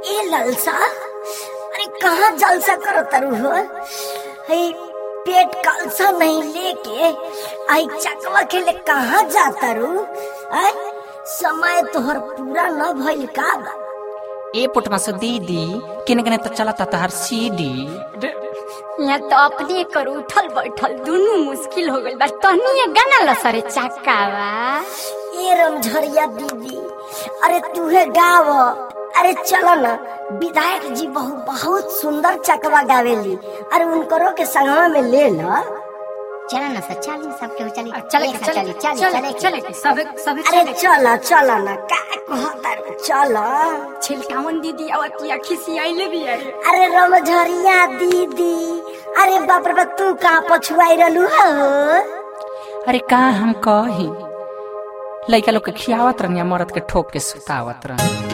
ए ललसा अरे कहाँ जलसा करो तरु हो हे पेट कलसा नहीं लेके आई चकवा के ले कहाँ जाता रू आय समय तोहर पूरा न भइल का बा ए पुटमा से दीदी किने किने तो चलता तहर सीडी यहाँ तो अपने कर उठल बैठल दोनों मुश्किल हो गइल बा तहनी गाना ला सरे चक्कावा ए रमझरिया दीदी अरे तूहे गाव अरे चलो ना विधायक जी बहु बहुत सुंदर चकवा गावेली अरे उनकरो के संगवा में ले लो चला ना सर चल सबके चली चले एक साथ चले चली चली चले चले सबे सबे अरे चले चलो चलो ना का कहता रे, चलो छिलकावन दीदी आवतिया खिसी आइले भी आई अरे रमझरिया दीदी अरे बाप रे बाप तू कहाँ पछुआई रहलू हो अरे का हम कही लइका लोग के खियावत रहनी मरद के ठोक के सुतावत रहनी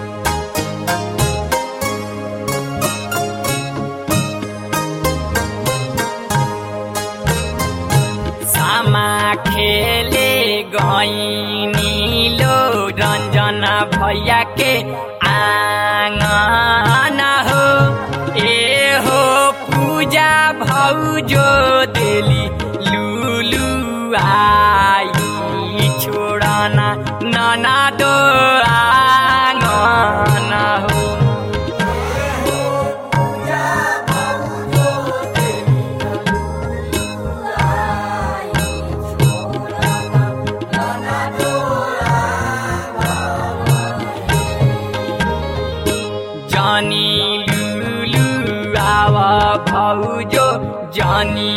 सामा खेले गईनी लो रंजन भैया के आंगन हो ए हो पूजा भौजो देली लुलु आई छोड़ना नना दो आंगन हो जानी लुलु आवा भौजो जानी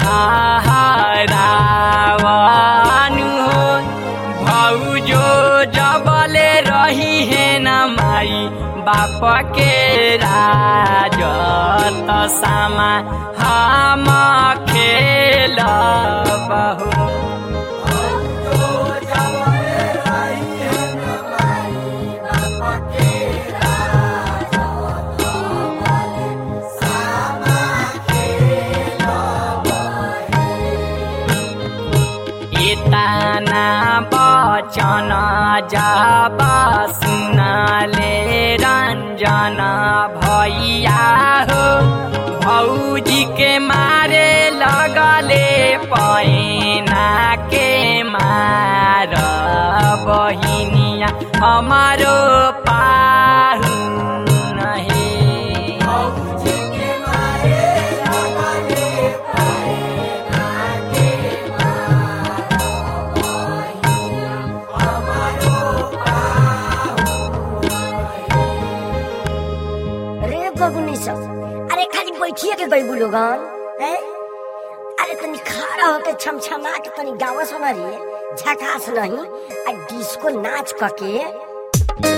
हाहारावानु हो भौजो जबले रही है न माई बाप के राज त सामा हम खेल बहु एताना बचन जब सुनाले रञ्जन भैया हो भौजी के मारे लगले पैना के मार बहिनिया हमारो पाहु नहे रे बबुनी सब अरे खाली बैठिए के गई लोगन हैं अरे तनी खड़ा होके छमछमा के तनी गावा सुना रे झकास नहीं आ डिस्को नाच कके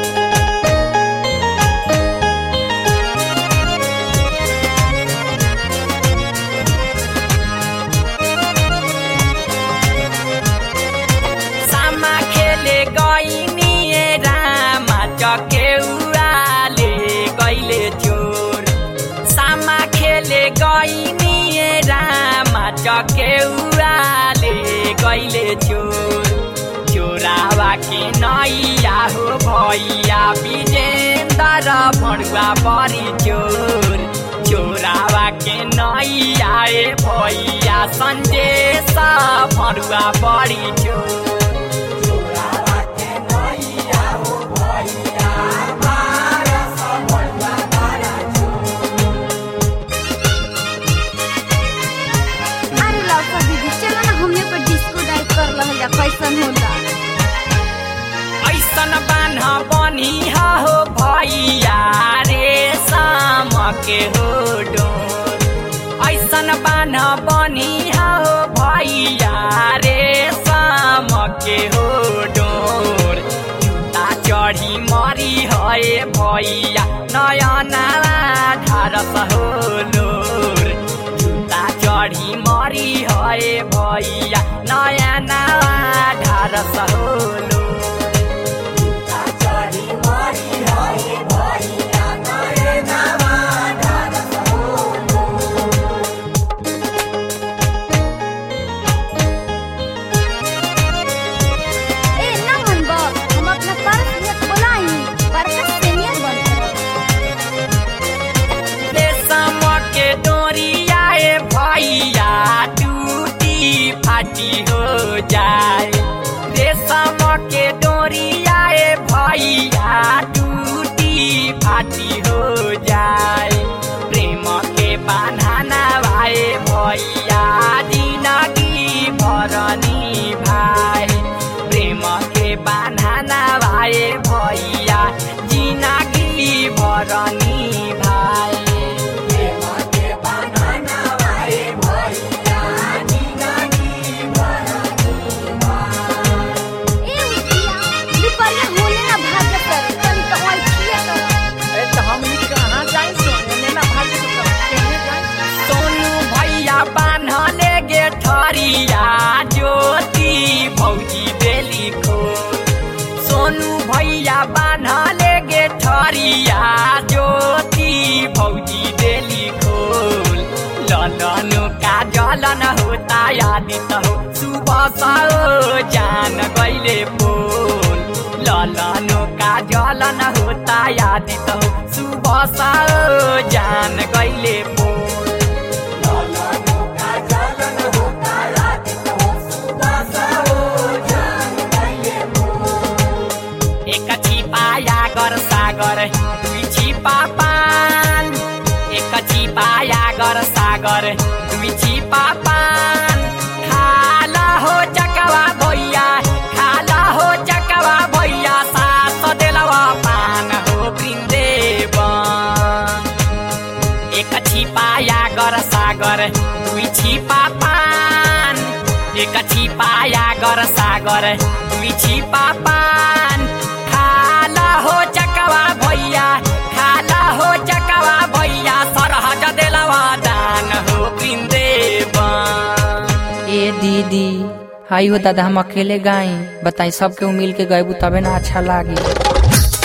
सामा खेले गइनी रामा चकेउराले गइले चोर सामा खेले गइनी रामा चकेउराले गइले चोर चोरावा के नैया हो भैया विजेन्द्र भणुआ परी चोर चोरावा के नैया ए भैया सन्देश भणुआ परी चोर अरे लौका दीदी चलो ना हमने पर डिस्को डाइट कर लहल जा कैसन होला ऐसन बान्ह बनी हो भैया रे शाम के हो डोर ऐसन बान्ह बनी हो भैया रे शाम के हो डोर जुत्ता चढ़ी मरी है भैया नयना ढारस हो लोर जुत्ता चढी मरी है भैया नयाँ नवा ढारस होलो ए ना मन बा हम अपना पर्स नियत बोलाई पर्स से नियत बन भरनी भाई ए तो हम ई कहाँ जाई सोने ना भाई केने जाई सोनू भैया बान्हले गे ठरिया ज्योति भौजी बेली खो सोनू भैया बान्हले गे ठरिया ज्योति भौजी बेली खोल ललन का जलन होता यादित हो सुबह सो जान गईले पोल ललन का जलन होता यादित हो सुबह सो जान गईले पोल एक छिपाया गर सागर दुई छिपा पान एक छिपाया गर सागर दुई छिपा पान खाला हो चकवा भैया खाला हो चकवा भैया सास देलवा पान हो वृन्देवन एक छिपाया गर सागर दुई छिपा पान एक छिपाया गर सागर दुई छिपा पान खाला हो चकवा भैया खाला हो चकवा भैया सरहज देलवा दान हो वृन्देवन ए दीदी हाई हो दादा हम अकेले गाई बताई सबके मिल के गएबू तबे ना अच्छा लागी